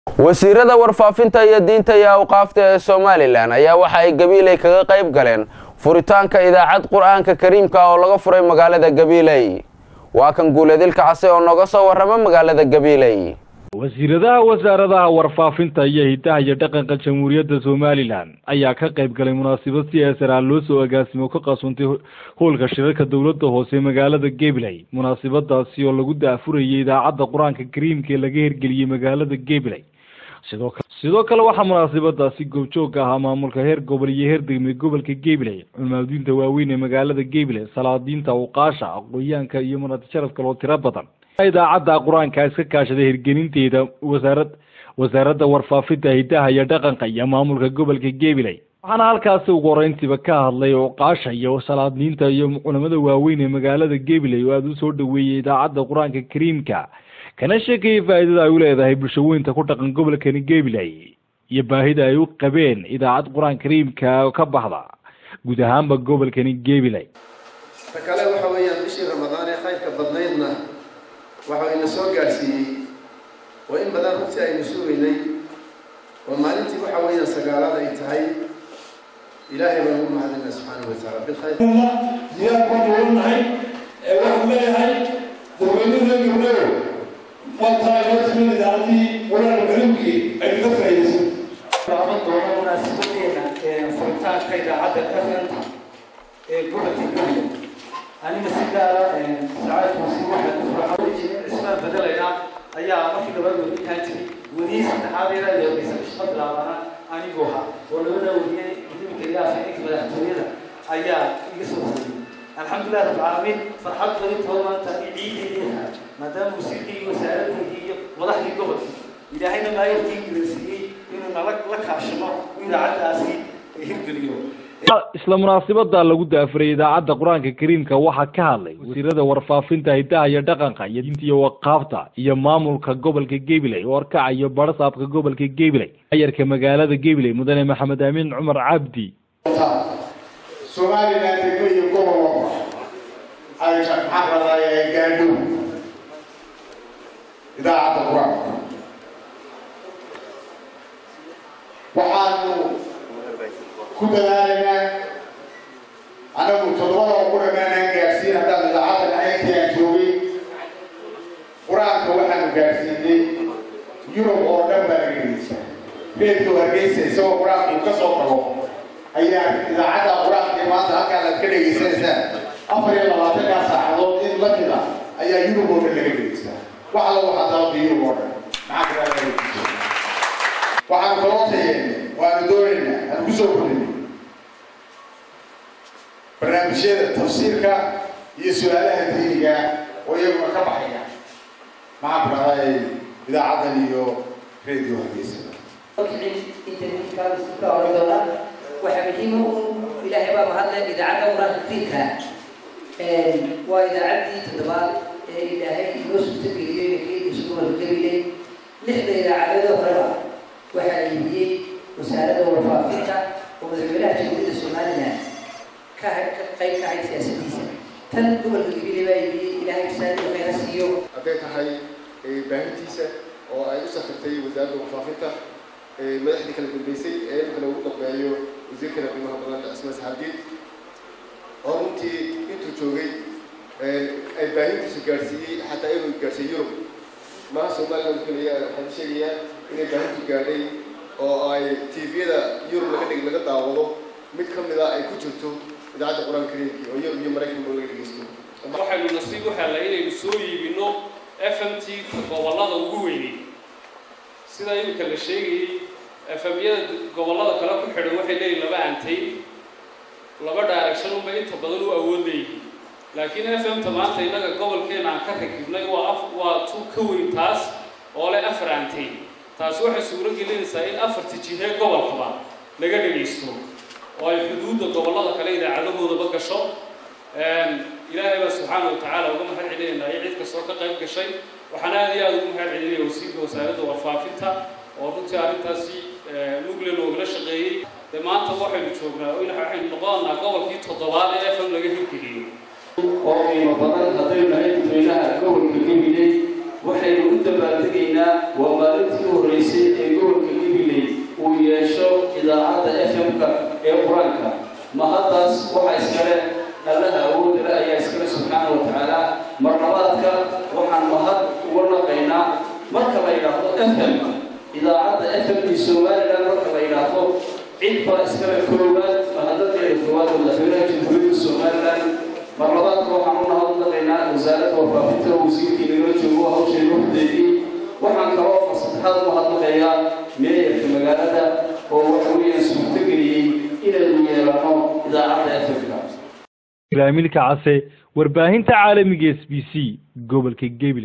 wasiirada warfaafinta iyo diinta iyo awqaafta ee somalilan ayaa waxa ay gabiiley kaga qayb galeen furitaanka idaacad qur-aanka kariimka oo laga furay magaalada gabiiley waa kan guuleedilka case oo nooga soo warrama magaalada gabiiley wasiiradaha wasaaradaha warfaafinta iyo hidaha iyo dhaqanka jamhuuriyadda somalilan ayaa ka qayb galay munaasabad si eesaraal loo soo agaasimo ka qasuntay howlka shirarka dowladda hoose magaalada gabiley munaasabadaasi oo lagu daafurayay idaacadda qur-aanka kariimka ee laga hirgeliyey magaalada gabiley sidoo kale sidoo kale waxaa munaasabadaasi goobjoogka ahaa maamulka heer gobol iyo heer degmay gobolka gabiley culmaadiinta waaweyn ee magaalada gabiley salaadiinta uqaasha aqoonyaanka iyo munad sharaf kaloo tiro badan idaacadda qur-aanka iska kaashaday hirgelinteeda wasaarad wasaaradda warfaafinta hidaha iyo dhaqanka iyo maamulka gobolka gabiley waxaana halkaasi ugu horeyntiiba ka hadlay uqaasha iyo salaadiinta iyo culamada waaweyn ee magaalada gabiley oo aada u soo dhaweeyey idaacadda qur-aanka kariimka kana sheekayay faa'iidada ay u leedahay bulshaweynta ku dhaqan gobolkani gabiley iyo baahida ay u qabeen idaacad qur-aan kariimka oo ka baxda guud ahaanba gobolkani gabiley ta kale waxa weeyaan bishii ramadaan ee khayrka badnaydna waxa ina soo gaadhsiiyey oo in badan runtii aynu sugaynay oo maalintii waxa weeyaan sagaalaad ay tahay ilaahay baan ugu mahadinaa subxaana wa tacaala bilkhayr diyaar baan uga nahay ee waxaan leeyahay dadweynada gabdhayo maanta inoo timid idaacaddii qur-aanka kariimkii ay kaga faa'iidaysan laaban doono munaasabadeena furitaanka idaacadda fnta ee gobolka gabiley aniga si gaara sacaadkuusi waxaa ku furaxawejin cismaan bedelayna ayaa markii labaad weritaan jiray weriyey saddexaad ilaa iyo horeysa shaqo bilaabana anigoo ha oo labada weriyey gudoominka iyo afhayeenka madaxtooyada ayaa iga soo horeyey alxamdulilah rabbilcaalamiin farxad badintoo maanta ciideedii ahaa maadaama wasiirkii iyo wasaaradeedii iyo madaxdii gobolka ilaahayna maayarkii gulaysiiyey inuu nala la kaashano idaacaddaasi hirgeliyo isla munaasabada lagu daafuray idaacadda qur-aanka kariimka waxaa ka hadlay wasiirada warfaafinta hidaha iyo dhaqanka iyo diinta iyo waqaafta iyo maamulka gobolka gabiley oo arkaca iyo barasaabka gobolka gabiley ayarka magaalada gabiley mudane maxamed amiin cumar cabdi somalilan degmo iyo gobol walba ay maxaan radaa gaadho idaacadda qur-aanka waxaanu ku dadaalaynaa anagu toddobada oo ku dhammaanaan gaadhsiin haddaan idaacadda nahay intii aan joogay qur-aanka waxaanu gaadhsiinay yurub oo dhan baa naga dhegeysa reedka hargeysa isagoo qur-aanka uu ka soo tago ayaa idaacadda qur-aanka maanta halkaan aad ka dhegeysanaysaan afar iyo labaatankaa saacadood in la mida ayaa yurub oo dhan laga dhegeystaa wax alla waxaa dalabka yurub oo dhan maxaa kala waxaanu kaloo tayeen waanu doonaynaa aan ku soo kordhinay barnaamijyada tafsiirka iyo su-aalaha diiniga oo iyaguna ka baxaya maxaan ku dhahday idaacaddan iyo radio hargeysa waxaa muhiim u ilaahay baa mahadle idaacadda qur-aanka kariimka waa idaacaddii toddobaad ee ilaahay inoo suurtageliyey nakeediisu gobolka gabiley lixda idaacadoodoo horeba waxaa iibiyey wasaaradda warfaafinta oo madaxweynaha jamhuuriyadda somalilan ka ka qayb ka ahayd siyaasadiisa tan gobolka gabiley baa iibiyey ilaahay saadi khayra siiyo hadday tahay baahintiisa oo ay u safartay wasaaradda warfaafinta madaxdii kala dambeysay ee imika lagu dambeeyo wasiirkana qiimaha badan cismaan saxaabdiid oo runtii intuu joogay ay baahintiisu gaadhsiiyey xataa inuu gaadhsiiyey yurub maaha somaliland keliya waxaan sheegayaa inay baahintu gaadhay oo ay tviyada yurub laga dhig laga daawado mid ka mid a ay ku jirto idaacadda qur-aanka kariimkii oo yurub iyo maraykanba laga dhegeysto waxaynu nasiib u helnay inaynu soo iibino f m t gobollada ugu weynay sida iminka la sheegayey efemyada gobollada kale ku xidhan waxay leeyihin laba antay laba direction unbay inta badan u awood leeyihiin laakiin f m ta maanta innaga gobolkeena aan ka rakibnay waa af waa tu ka weyn taas oo leh afar antay taasi waxay suuro gelinaysaa in afarta jihee gobolkaba laga dhegaysto oo ay xuduudda gobollada kale idaacadahoodaba gasho ilaahay baa subxaana wa tacaala uga mahad celinaynaa iyo cid kastoo ka qayb gashay waxaan aada iyo aada ugu mahad celinaya wasiirka wasaaradda warfaafinta oo runtii arrintaasi mugle loogala shaqeeyey dee maanta waxaynu joognaa waxaynu noqonanaa gobolkii toddobaad ee f m laga hirgeliyey oo qiimo badan haddaynu nahay dadweynaha gobolka gabiley waxaynu u dabaaldegaynaa waa maalintii u horreysay ee gobolka gabiley uu yeesho idaacadda f m-ka ee qur-aanka mahaddaas waxaa iskale allaha awoodale ayaa iskale subxaana wa tacaala marlabaadka waxaan mahad uga naqaynaa marka la yidhaahdo f m idaacadda f m i somalilan marka la yidhaahdo cid baa iskale koowaad mahadadeeda koowaad oo madaxweynaha jamhuuriyadda somalilan marlabaadka waxaan u nahadnaqaynaa wasaaradda warfaafinta oo wasiirkii nagala joogo hawsheeda hordeedii waxaan kaloo masaddexaad u mahadnaqayaa meeyarka magaalada oo waxa weeyaan suurtageliyey inaynu yeelano idaacadda f m-ka ibraahimilka case warbaahinta caalamiga s b c gobolka gabil